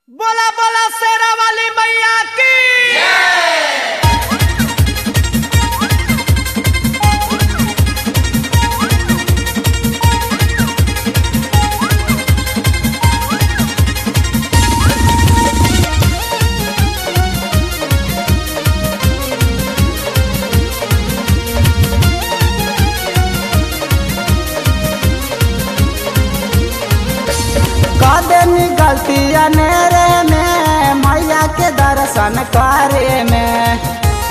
बोला बोला शेरा वाली मैया की कदनी गलती अनेरे में मैया के दर्शन करे में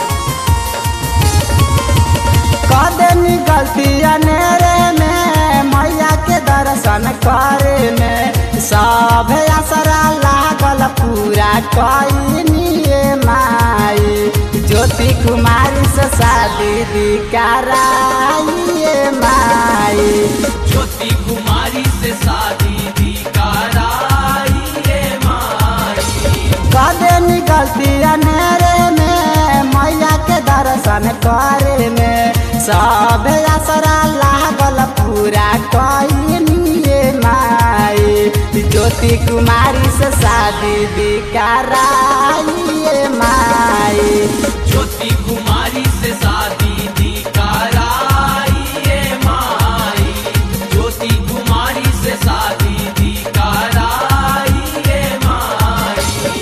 कदनी गलती अनेरे में मैया के दर्शन करे में सब असरा लागल पूरा कईनिए माई ज्योति कुमारी से शादी दी कराइए माई ज्योति कुमारी से शादी दी कराई रे माई कदे निकलती अनेरे में मैया के दर्शन करे में सब असरा लागल पूरा कईनिए माई ज्योति कुमारी से शादी दी कराइए माई ज्योति कुमारी से शादी दी कराई रे माई ज्योति कुमारी से शादी दी कराई रे माई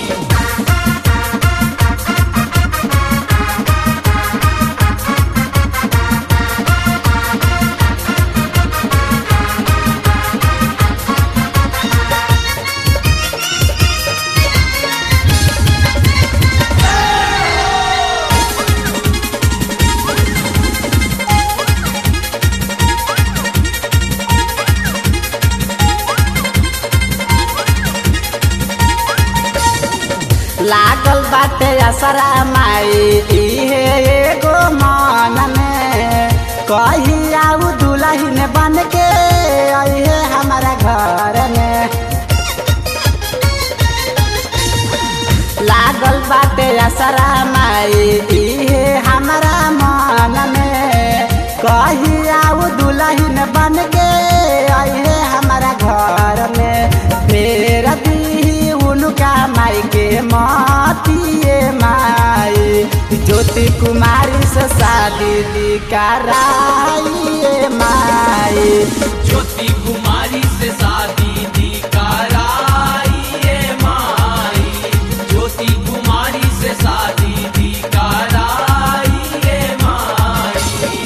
लागल बाटे असरा माई इहे एगो मन में कही आऊ दुल्हन बन के अहे हमारा घर में लागल बाटे असरा माई इहे हमारा मन में कही आऊ दुल्हन बन के अहे हमारा घर में फेर दी उनका माई के मातिए माई ज्योति कुमारी से शादी दी कराइए माई ज्योति कुमारी से शादी दी कराई रे माई ज्योति कुमारी से शादी दी कराई रे माई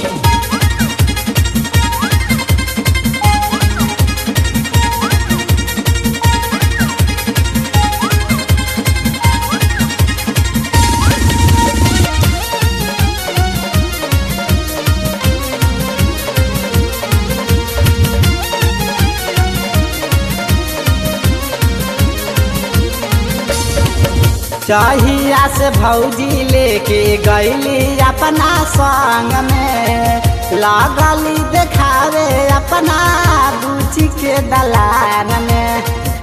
चहिया से भौजी लेके गईली अपना संग में लगली देखावे अपना बुची के दलान में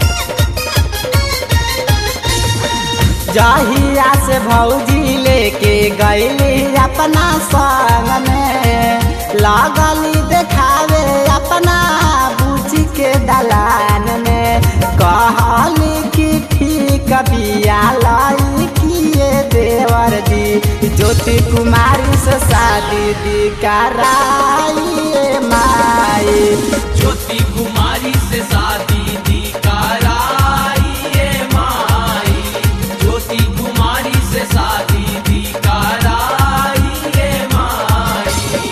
जहिया से भौजी लेके गईली अपना संग में लगली देखावे अपना बुची के दलान में कहली कि ठीक बिया लाई किए देवर दी ज्योति कुमारी से शादी दी कराइए माई ज्योति कुमारी से शादी दी कराई रे माई ज्योति कुमारी से शादी दी कराई रे माई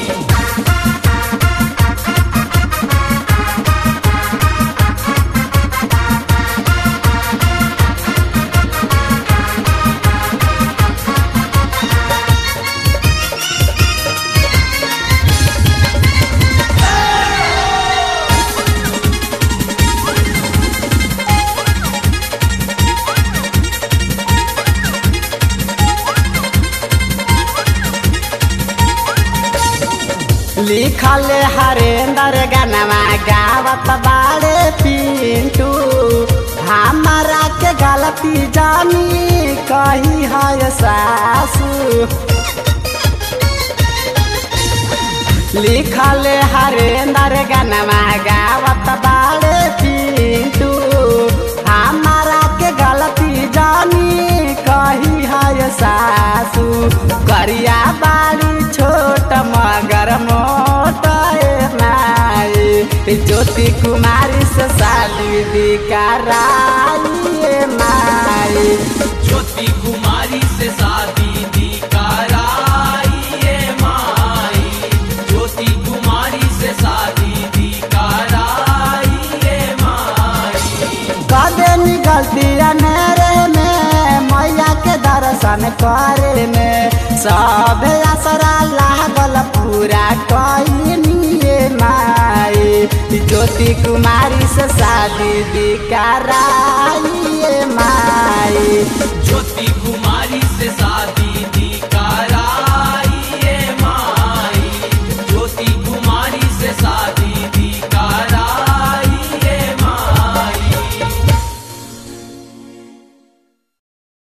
लिखल हरेंद्र गनवा गावत बाड़े पिंटू हमारा के गलती जानी कही है सासू लिखल हरेंद्र गनवा गावत बाड़े पिंटू हमारा के गलती करिया बाड़ी छोट मगर मोट ए माई ज्योति कुमारी से शादी दी कराई ए माई ज्योति कुमारी से शादी दी कराई ये माई ज्योति कुमारी से शादी दी कराई ये माई कदे निकलती अनेरे में मैया के दर्शन करे में सब असरा लागल पूरा कइनिए माई ज्योति कुमारी से शादी दी कराई ए माई ज्योति